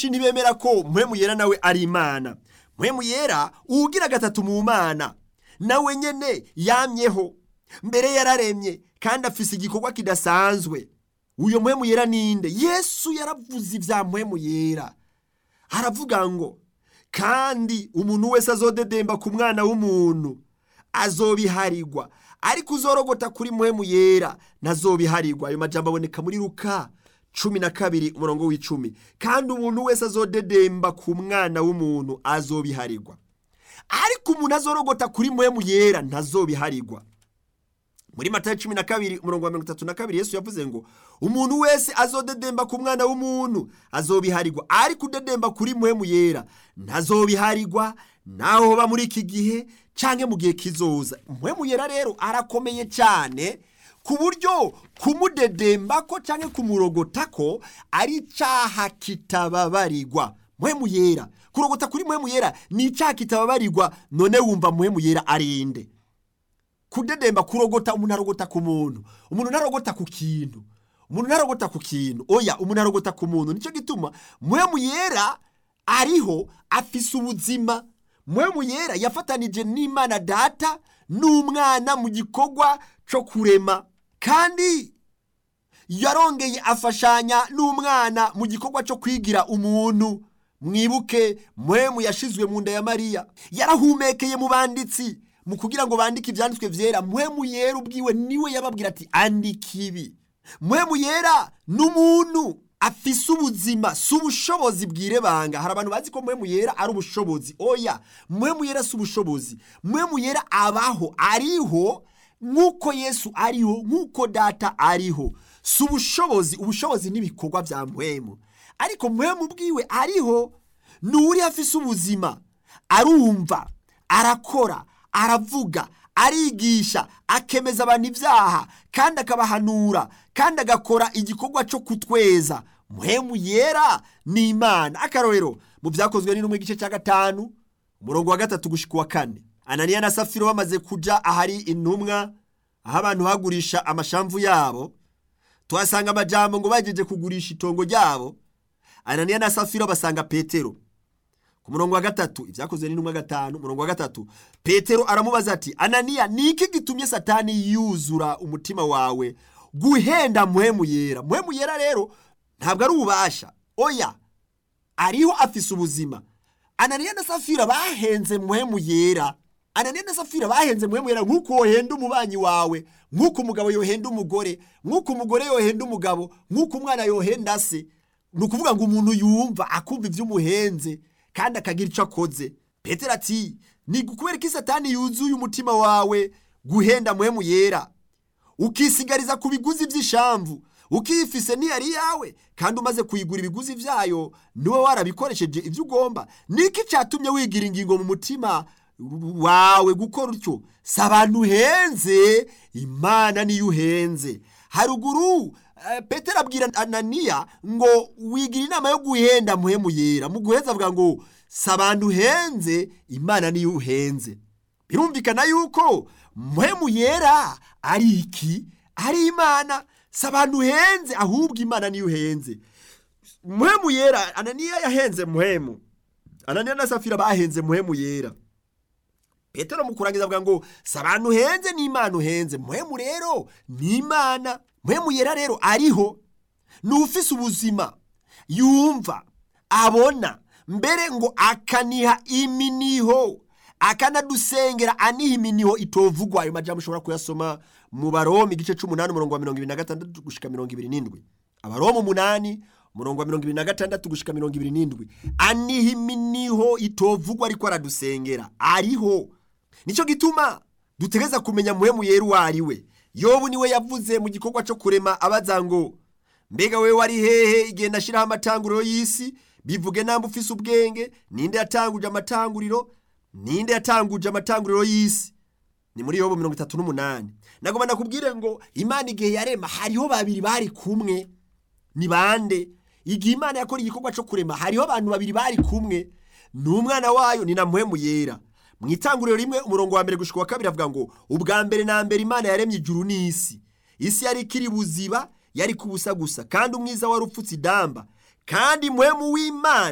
benshi ntibemera ko mpwemu yera nawe ari imana mpwemu yera uwugira gatatu mu mana nawe nyene yamyeho mbere yararemye kandi afise igikorwa kidasanzwe uyo mpwemu yera ninde yesu yaravuze ibya mpwemu yera aravuga ngo kandi umuntu wese azodedemba ku mwana w'umuntu azobiharirwa ariko uzorogota kuri mpwemu yera ntazobiharirwa ayo majambo aboneka muri ruka cumi na kabiri umurongo w'icumi kandi umuntu wese azodedemba ku mwana w'umuntu azobiharirwa ariko umuntu azorogota kuri mpwemu yera ntazobiharirwa muri matayo cumi na kabiri umurongo wa mirongo itatu na kabiri yesu yavuze ngo umuntu wese azodedemba ku mwana w'umuntu azobiharirwa ariko udedemba kuri mpwemu yera ntazobiharirwa naho hoba muri iki gihe canke mu gihe kizoza mpwemu yera rero arakomeye cyane ku buryo kumudedembako canke kumurogotako ari icaha kitababarirwa mpwemu yera kurogota kuri mpwemu yera ni icaha kitababarirwa none wumva mpwemu yera arinde kudedemba kurogota umuntu arogota ku muntu umuntu ntarogota ku kintu umuntu ntarogota ku kintu oya umuntu arogota ku muntu nicyo gituma mpwemu yera ariho afise ubuzima mpwemu yera yafatanije n'imana data n'umwana mu gikorwa cyo kurema kandi yarongeye afashanya n'umwana mu gikorwa cyo kwigira umuntu mwibuke mpwemu yashizwe mu nda ya mariya yarahumekeye mu banditsi mu kugira ngo bandike ibyanditswe byera mpwemu yera ubwiwe niwe yababwira ati andika ibi mpwemu yera n'umuntu afise ubuzima si ubushobozi bwirebanga hari abantu bazi ko mpwemu yera ari ubushobozi oya mpwemu yera si ubushobozi mpwemu yera abaho ariho nk'uko yesu ariho nk'uko data ariho si ubushobozi ubushobozi n'ibikorwa bya mpwemu ariko mpwemu ubwiwe ariho ni uri afise ubuzima arumva arakora aravuga arigisha akemeza abantu ibyaha kandi akabahanura kandi agakora igikorwa cyo kutweza muhemu yera ni imana akarorero mu byakozwe n'intumwa igice cya gatanu umurongo wa gatatu gushyika uwa kane ananiya na safiro bamaze kujya ahari intumwa aho abantu bagurisha amashamvu yabo tuhasanga amajambo ngo bagejeje kugurisha itongo ryabo ananiya na safiro basanga petero ku murongo wa gatatu ibyakozwe n'intumwa gatanu umurongo wa gatatu petero aramubaza ati ananiya ni iki gitumye satani yuzura umutima wawe guhenda muhemu yera muhemu yera rero ntabwo ari ububasha oya ariho afise ubuzima ananiya na safira bahenze muhemu yera ananiya na safira bahenze muhemu yera nk'uko wohenda umubanyi wawe nk'uko umugabo yohenda umugore nk'uko umugore yohenda umugabo nk'uko umwana yohenda se ni ukuvuga ngo umuntu yumva akumva iby'umuhenze kandi akagira icyo akoze petero ati ni kubera ko satani yuzuye umutima wawe guhenda muhemu yera ukisigariza ku biguzi by'ishamvu ukifise ntiyari yawe kandi umaze kuyigura ibiguzi byayo niwe warabikoresheje ibyo ugomba niki cyatumye wigira ingingo mu mutima wawe gukora utyo si abantu uhenze imana niyo uhenze haruguru petero abwira ananiya ngo wigira inama yo guhenda muhemu yera mu guheza avuga ngo si abantu uhenze imana niyo uhenze birumvikana yuko muhemu yera ari iki ari imana si abantu uhenze ahubwo imana niyo uhenze muhemu yera ananiya yahenze muhemu ananiya na safira bahenze muhemu yera petero mu kurangiza avuga ngo si abantu uhenze n'imana uhenze muhemu rero ni imana muhemu yera rero ariho ni ufise ubuzima yumva abona mbere ngo akaniha iminiho akanadusengera aniha iminiho itovugwa ayo majambo ushobora kuyasoma mu baroma igice c'umunani umurongo wa mirongo ibiri na gatandatu gushika mirongo ibiri n'indwi abaroma umunani umurongo wa mirongo ibiri na gatandatu gushika mirongo ibiri n'indwi aniha iminiho itovugwa ariko aradusengera ariho nicyo gituma dutegereza kumenya muhemu yera uwo ari we yobu niwe yavuze mu gikorwa cyo kurema abaza ngo mbega we wari hehe igihe nashyiraho amatanguriro y'isi bivuge namba ufise ubwenge ninde yatanguje amatanguriro ninde yatanguje amatanguriro y'isi ni muri yobu mirongo itatu n'umunani nagomba nakubwire ngo imana igihe yarema hariho babiri bari kumwe ni bande igihe imana yakora igikorwa cyo kurema hariho abantu babiri bari kumwe ni umwana wayo ni na muhemu yera mu itanguriro rimwe umurongo wa mbere gushika wa kabiri avuga ngo ubwa mbere na mbere imana yaremye ijuru n'isi isi yari ikiri buziba yari kubusa gusa kandi umwiza wari upfutse idamba kandi muhemu w'imana